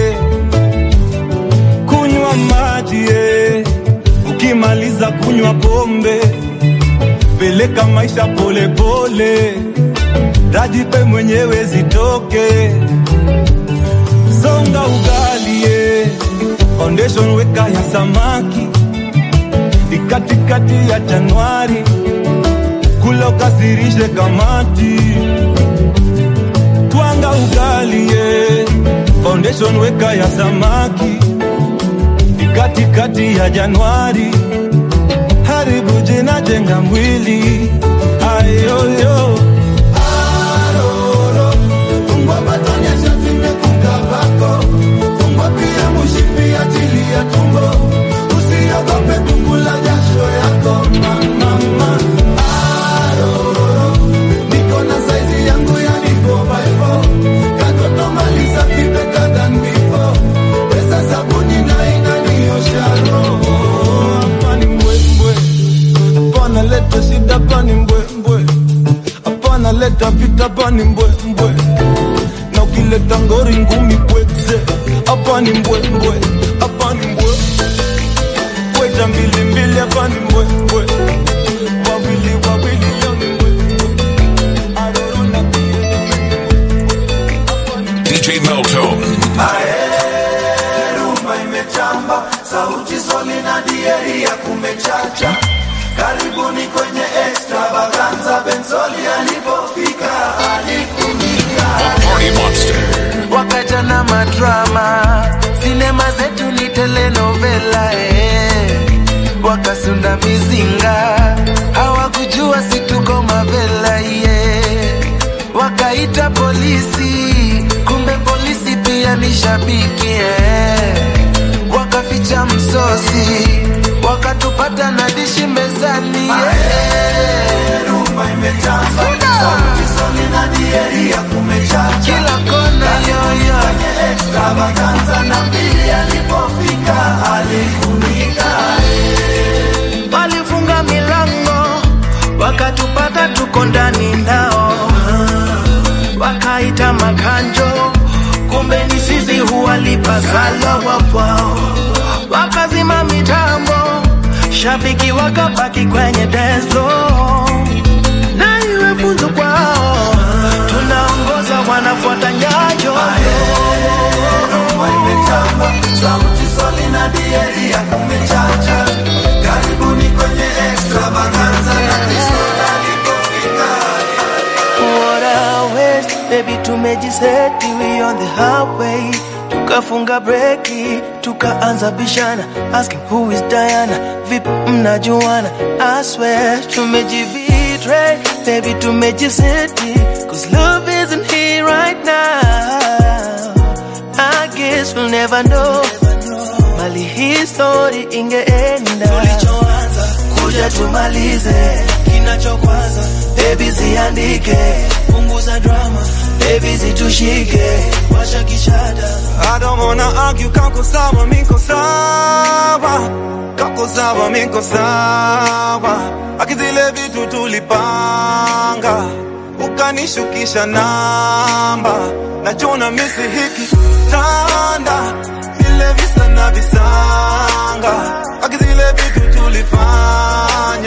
kunywa maji eh. ukimaliza kunywa pombe peleka maisha polepole dajipe mwenyewe zitoke songa ugali eh. foundation weka ya samaki ni katikati ya Januari, kula ukasirishe kamati, twanga ugali ye, foundation weka ya samaki, ni katikati ya Januari, haribu jina jenga mwili ayoyo Aroro, fungwa batonya shati mekunga bako, fungwa pia mushipi achilia tumbo usiogope kukula jasho yako mama Aroro, niko na saizi yangu yani 4x4 katoto maliza vibeka than before pesa sabuni na inaniosha roho hapa ni mbwembwe hapana leta shida hapa ni mbwembwe hapana leta vita hapa ni mbwembwe na ukileta ngori ngumi pweze hapa ni mbwembwe hapa ni mbwe weta mbili mbili hapa ni mbwembwe wawili wawili leo ni mbwembwe aroro na DJ Meltone. rumba imetamba sauti soli na dieri ya kumechacha karibuni kwenye extravaganza benzoli alipofika alifunika Party Monster. wakaja na madrama sinema zetu ni telenovela eh. wakasunda mizinga hawakujua situko mavela ye wakaita polisi kumbe polisi pia ni shabiki eh. wakaficha msosi wakatupata na dishi mezani yeah. rumba imetamba sauti soli na dieri ya kumechacha kila kona yoyo kwenye extravaganza na mbili alipofika alifunika walifunga milango wakatupata tuko ndani nao wakaita makanjo kumbe ni sisi huwalipa sala wapwao wakazima mitambo shabiki wakabaki kwenye dezo na iwe funzo kwao tunaongoza wanafuata nyayo rumba imetamba sauti soli na dieri ya kumechacha karibuni kwenye extravaganza na kristo alipofika What a waste, baby tumejiseti we on the highway tukafunga breki tukaanza bishana asking who is Diana vipi mnajuana I swear tumejibetray baby tumejiseti cause love isn't here right now I guess we'll never know mali hii story ingeenda tulichoanza kuja tumalize kinachokwaza baby ziandike punguza drama baby zitushike washa kishada I don't wanna argue, kako sawa, miko sawa Kako sawa, miko sawa Akizile vitu tulipanga Ukanishukisha namba Nachona misi hiki tanda Vile visa na visanga Akizile vitu tulifanya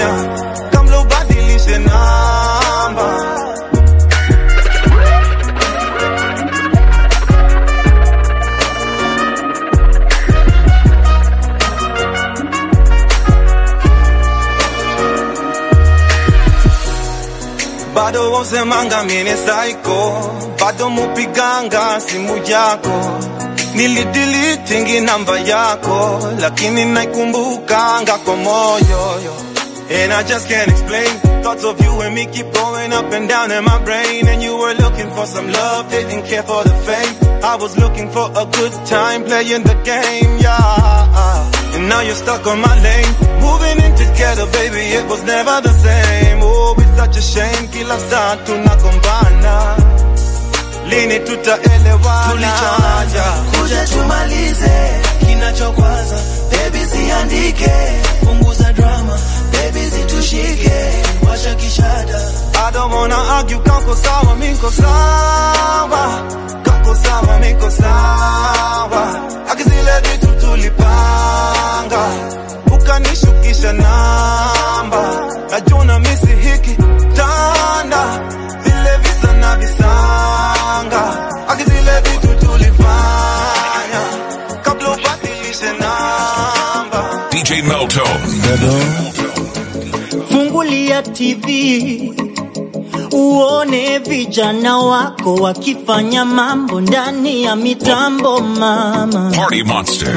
bado wosemanga mine saiko bado mupiganga simu yako nilidilitingi namba yako lakini naikumbukanga kwa moyo And I just can't explain Thoughts of you and me keep going up and down in my brain And you were looking for some love, didn't care for the fame I was looking for a good time playing the game, yeah And now you're stuck on my lane Moving in together, baby, it was never the same Oh, it's such a shame, kila saa tunagombana Lini tutaelewana tulichoanza kuja tumalize kinachokwaza bebi siandike punguza drama bebi zitushike washa kishada I don't wanna argue, kako sawa, miko sawa Kako sawa, miko sawa Aki zile vitu tulipanga Ukanishukisha namba Najuna misi hiki tanda Vile visa na visanga Aki zile vitu tulifanya Kabla ubadilishe namba DJ Meltone. fungulia tv uone vijana wako wakifanya mambo ndani ya mitambo mama Party Monster.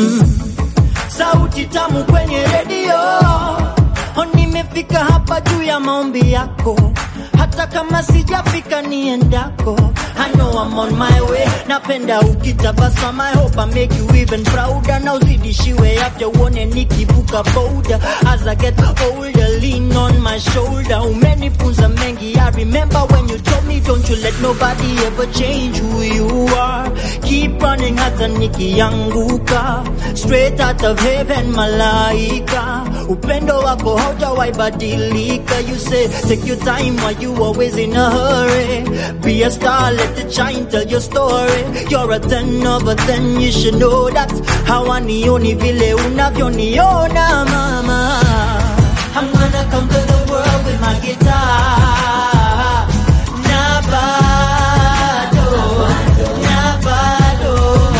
sauti tamu kwenye redio Oh, nimefika hapa juu ya maombi yako hata kama sijafika niendako I know I'm on my way napenda ukitabasama I hope I make you even prouder na uzidishiwe afya uone nikivuka boda as I get older lean on my shoulder umenifunza mengi I remember when you told me don't you let nobody ever change who you are keep running hata nikianguka straight out of heaven malaika upendo wako haujawaibadilika you say take your time while you always in a hurry be a star let it shine tell your story you're a ten over ten you should know that hawanioni vile unavyoniona mama I'm gonna conquer the world with my guitar na bado na bado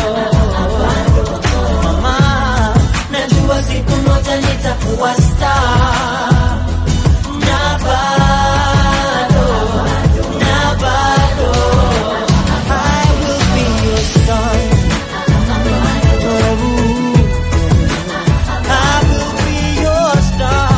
mama najua siku moja nitakuwa star na bado na bado I will be your star I will be your star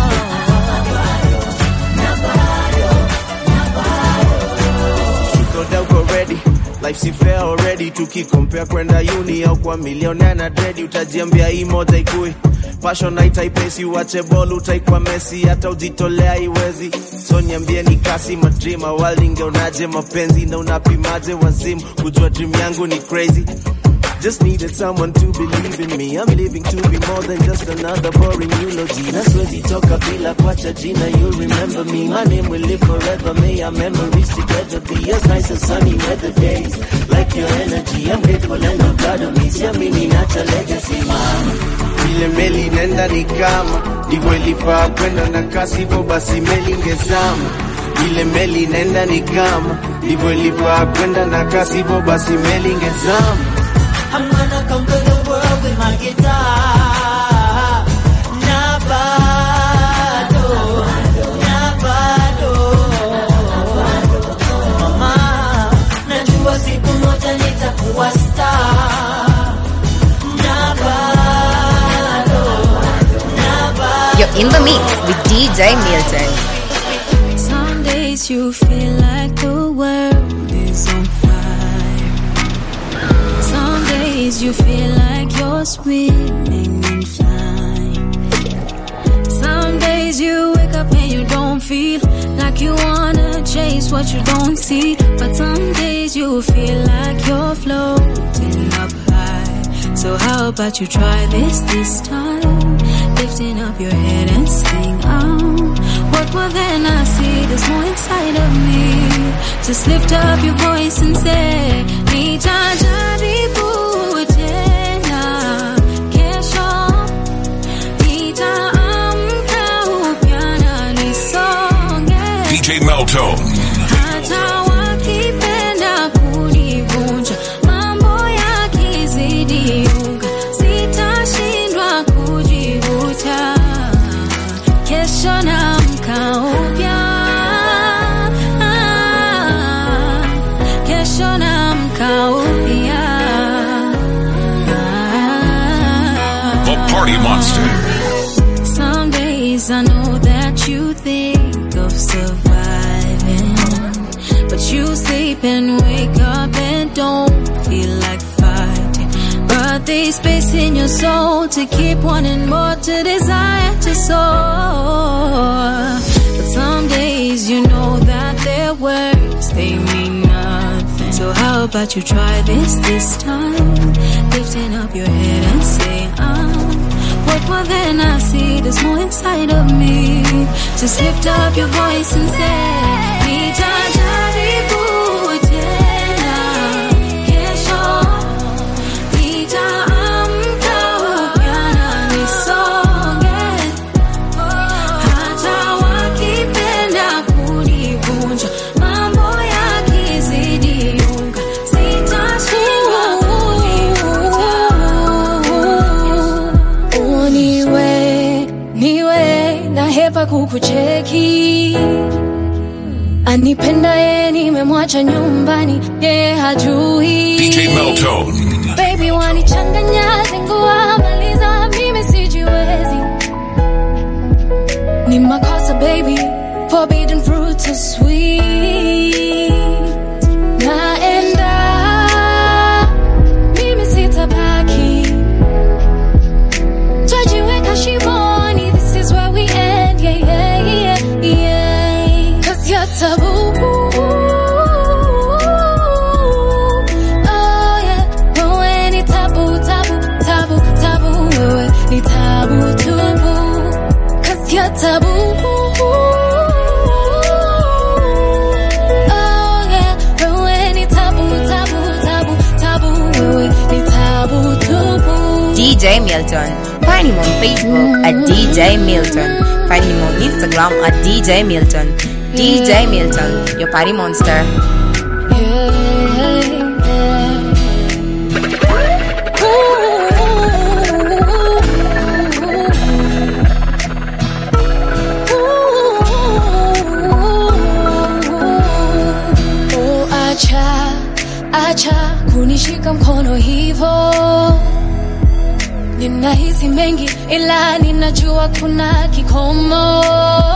tukoda uko ready life si fair already tukikompea kwenda uni au kwa milionea na dredi utajiambia hii moja ikui passion haitaipesi uache bol utaikwa mesi hata ujitolea iwezi so niambie ni kasi madream awali ingeonaje mapenzi na unapimaje wazimu kujua dream yangu ni crazy Just needed someone to believe in me. I'm living to be more than just another boring eulogy. Na siwezi toka bila kuacha jina. You'll remember me. My name will live forever. May our memories together be as nice as sunny weather days. Like your energy, I'm grateful and I'm proud of me. Siamini nacha legacy, mama. Vile meli nenda ni kama ndivyo ilifaa kwenda na kasi, hivyo basi meli ingezama. Vile meli nenda ni kama ndivyo ilifaa kwenda na kasi, hivyo basi meli ingezama. I'm gonna conquer the world with my guitar. Na bado, na bado. Mama, najua siku moja nitakuwa star. Na bado, na bado. You're in the mix with DJ Milton. Some days you feel like the world is on fire. Some days you feel like you're swimming and flying. Some days you wake up and you don't feel like you wanna chase what you don't see. But some days you feel like you're floating up high. So how about you try this this time? Lifting up your head and sing out. What will then I see? There's more inside of me. Just lift up your voice and say, Nitajaribu tena kesho. Nitaamka upya na nisonge. DJ Meltone. Hata wakipenda kunivunja, mambo yakizidi unga, sitashindwa kujivuta. Kesho naamka upya. Party Monster. Some days I know that you think of surviving, but you sleep and wake up and don't feel like fighting. But there's space in your soul to keep wanting more, to desire to soar. But some days you know that their words they mean nothing. So how about you try this this time? Lifting up your head and say, I'm what more than I see, there's more inside of me. Just lift up your voice and say, Nitajaribu tena kesho, nitaamka upya na nisonge, hata wakipenda kunivunja, mambo yakizidi unga, sitashindwa kujivuta. Niwe, niwe na hepa kukucheki anipenda ye nimemwacha nyumbani ye hajui DJ Meltone. baby wanichanganya zingua maliza mimi sijiwezi ni makosa baby forbidden fruit so sweet naenda mimi sitabaki twajiweka shimoni this is where we end yeah, yeah, yeah, yeah. cause you're taboo Oh, yeah. Wewe ni tabu, tabu, tabu, tabu. Wewe ni tabu tupu. 'Cause you're taboo. Oh, yeah. Wewe ni tabu, tabu, tabu, tabu. Wewe ni tabu tupu. DJ Milton. Find him on Facebook at DJ Milton. Find him on Instagram at DJ Milton. DJ Milton, your party monster. Oh, acha acha kunishika mkono hivo ninahisi mengi ila ninajua kuna kikomo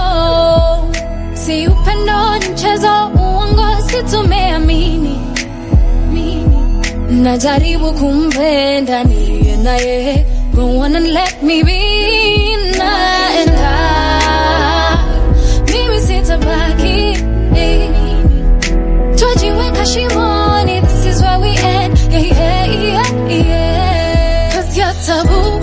si upendo ni mchezo uongo situmeamini mini. najaribu kumpenda niliye naye go on and let me be naenda mimi sitabaki twajiweka shimoni this is where we end yeah, yeah, yeah, yeah. cause you're taboo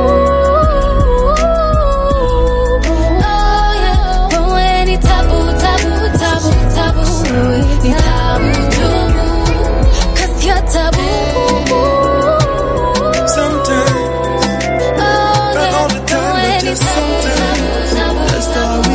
Oh, yeah. Wewe ni tabu, tabu, tabu, tabu. Wewe ni tabu, tabu. 'Cause you're taboo. Oh, yeah. Wewe ni tabu, tabu, tabu,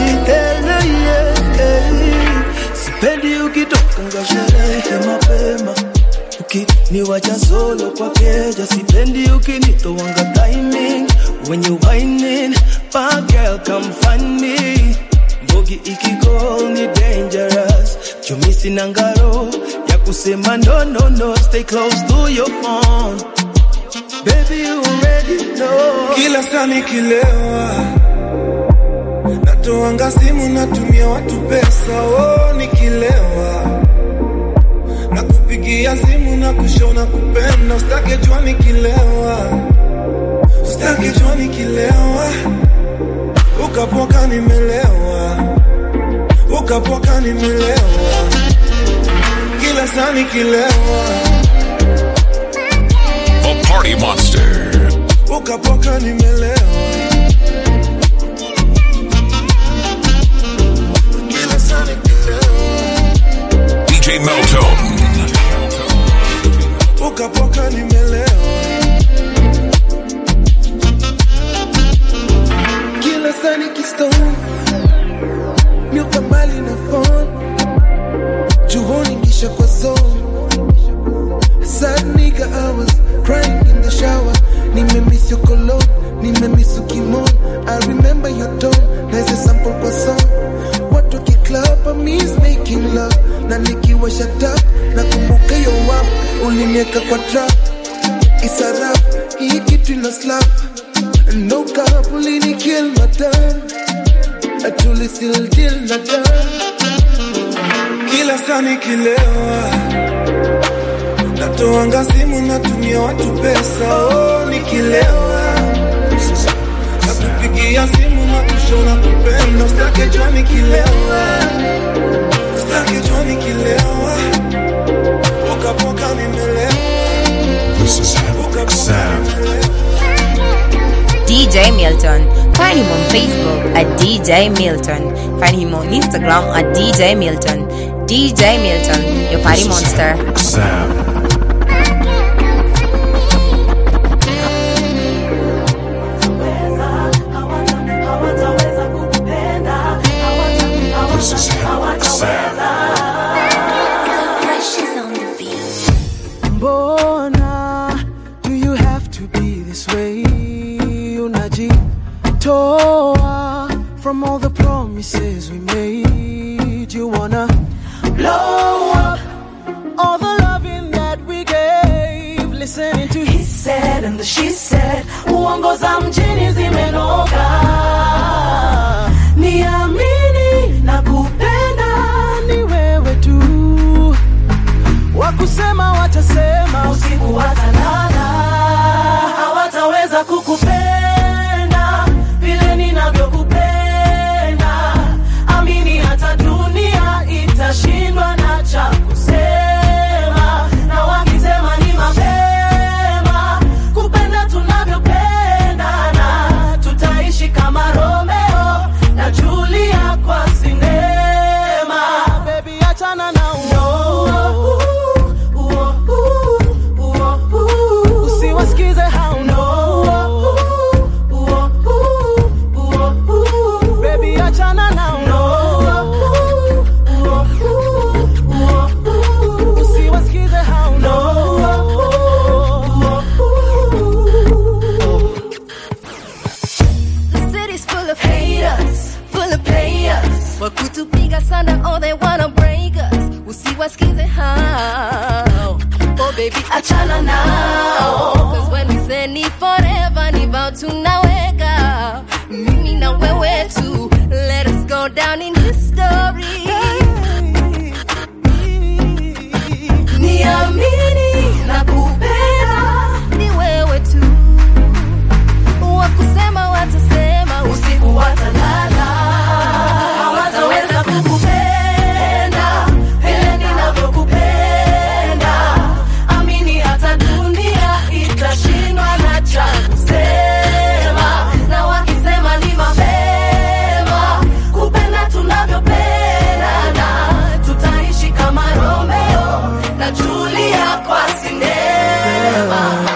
sipendi ukitokanga sherehe mapema ukiniwacha solo kwa keja sipendi ukinitowanga timing when you whining bad girl come find me mbogi ikigol ni dangerous chumisi na ngaro ya kusema no no no stay close to your phone baby you already know kila saa nikilewa natoanga simu natumia watu pesa oh, nikilewa na kupigia simu na kushona kupenda usitake jua nikilewa usitake jua nikilewa ukapoka nimelewa ukapoka nimelewa kila saa nikilewa The Party Monster. ukapoka nimelewa kila saa nikilewa DJ Meltone. ukapoka nimelewa kila saa nikistone miuka mbali na phone juhoni kisha kwa zone sad nigga I was crying in the shower nimemiss your cologne nimemiss ukimon I remember your tone naweza sample kwa song watu kiklub I miss making love na nikiwa shut up nakumbuka yo wap ulinieka kwa trap isarap hii kitu ina slap No carpooling kill my time. Atuli still deal na time. kila saa nikilewa natoanga simu natumia watu pesa oh, nikilewa nakupigia simu nakushona kupenda stake jua nikilewa stake jua nikilewa pokapoka nimelewa This is Havoc Sound. DJ Milton. Find him on Facebook at DJ Milton. Find him on Instagram at DJ Milton. DJ Milton, your party monster. Sound. This is Havoc Sound. Mbona do you have to be this way? Unajitoa from all the promises we made. You wanna blow up all the loving that we gave. Listening to He said and the she said uongo za mjini zimenoga niamini na kupenda ni wewe tu wakusema watasema usiku watalala hawataweza kukupenda vile ninavyokupenda amini hata dunia itashindwa na cha kusema na wakisema ni mapema kupenda tunavyopendana tutaishi kama romeo na julia kwa sinema baby achana na usiwasikize hao no baby achana na usiwasikize hao The city's full of haters, full of players. Wakutupiga sana, oh they wanna break us. Usiwasikize hao. Oh baby, achana nao. Cause when we say ni forever, ni vow tunaweka. Mimi na wewe tu. Let us go down in history. niamini na kupenda Ni wewe tu. Wakusema watasema usiku watalala hawataweza kukupenda vile ninavyokupenda amini hata dunia itashindwa na cha kusema na wakisema ni mapema kupenda tunavyopendana tutaishi kama romeo na julia kwa sinema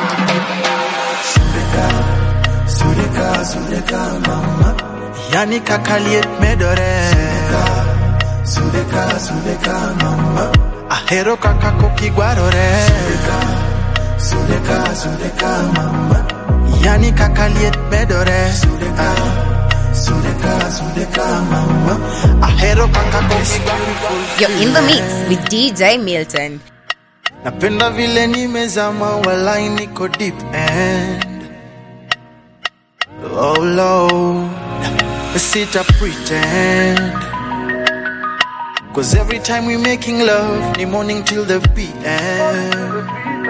Sudeka, Sudeka, mama. Yani kakaliet medore. Sudeka, Sudeka, mama. Ahero kaka kokigwarore. Sudeka, Sudeka, mama. Yani kakaliet medore. Sudeka, Sudeka, Sudeka, mama. Ahero kaka kokigwarore. You're in the mix with DJ Milton. Napenda vile nimezama walai niko deep end Oh Lord Sita pretend Cause every time we making love Ni morning till the PM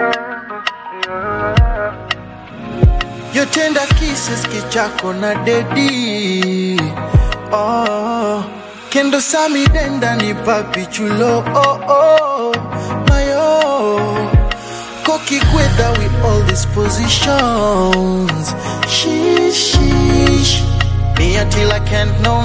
Your tender kisses kichako na dedi Oh Kendo sami denda ni papi chulo Oh oh Mayo Koki kweda with all these positions Sheesh sheesh Me until I can't no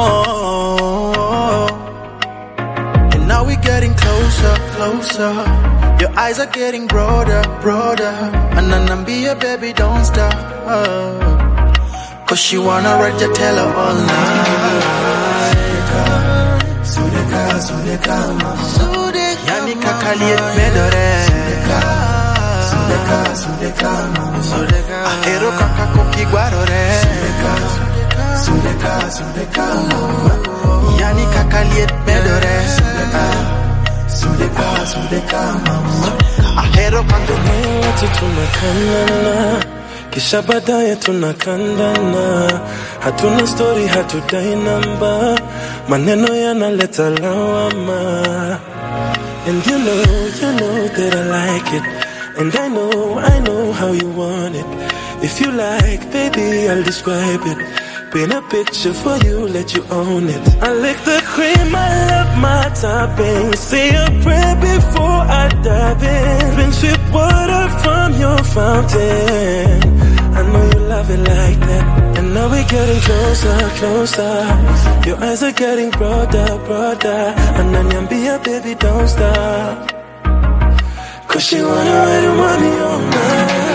more And now we getting closer, closer Your eyes are getting broader, broader And Anambia baby don't stop Cause she wanna ride your tail all night Sudeka, Sudeka, mama Sudeka, Yani kakaliet medore Sudeka, Sudeka, mama Sudeka Ahero kaka kokigwarore Sudeka, Sudeka, mama Yani kakaliet medore Sudeka, Sudeka, mama Ahero kaka wote tumekanana kisha baadaye tunakandana hatuna stori hatudai namba maneno yanaleta lawama and you know, you know that I like it and I know, I know how you want it if you like, baby, I'll describe it Paint a picture for you, let you own it. I lick the cream, I love my topping. Say a prayer before I dive in. Drink sweet water from your fountain. I know you love it like that. And now we're getting closer, closer. Your eyes are getting broader, broader. Ananiambia, baby, don't stop. Cause she wanna ride and want me all night.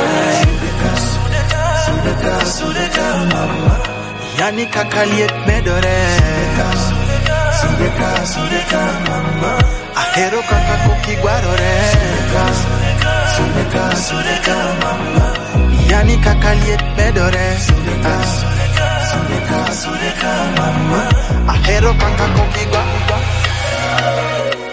Sudeka, Sudeka, mama. Yani kakaliet medore. Sudeka, Sudeka, mama. Ahero kaka kokigwarore. Sudeka, Sudeka, mama. Yani kakaliet medore. Sudeka, Sudeka, Sudeka, mama. Ahero kaka kokigwarore.